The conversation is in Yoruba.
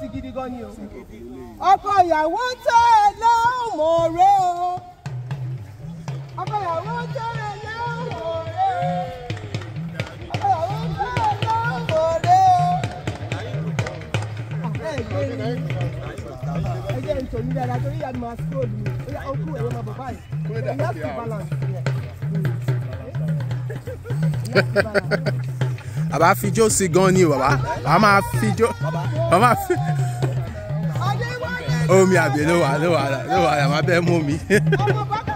gidi gan ni o ọkọ ìyàwó tẹ́ ẹ lọ́mọ rẹ o ọkọ ìyàwó tẹ́ ẹ lọ́mọ rẹ ọkọ ìyàwó tẹ́ ẹ lọ́mọ rẹ o. ẹ gbé mi ẹ jẹ́ nítorí dáadáa torí ìyá mi máa scroll mi ó yá ó kú ẹ̀yọ́ máa bọ̀ báyìí you have to balance here. You have to balance. bàbá fijó sí gan ni o bàbá bàbá máa fijó bàbá máa fi Adéwálé omi àbí ló wà ló wà ló wà làwọn abẹ́ mú mi. ọmọ bàbá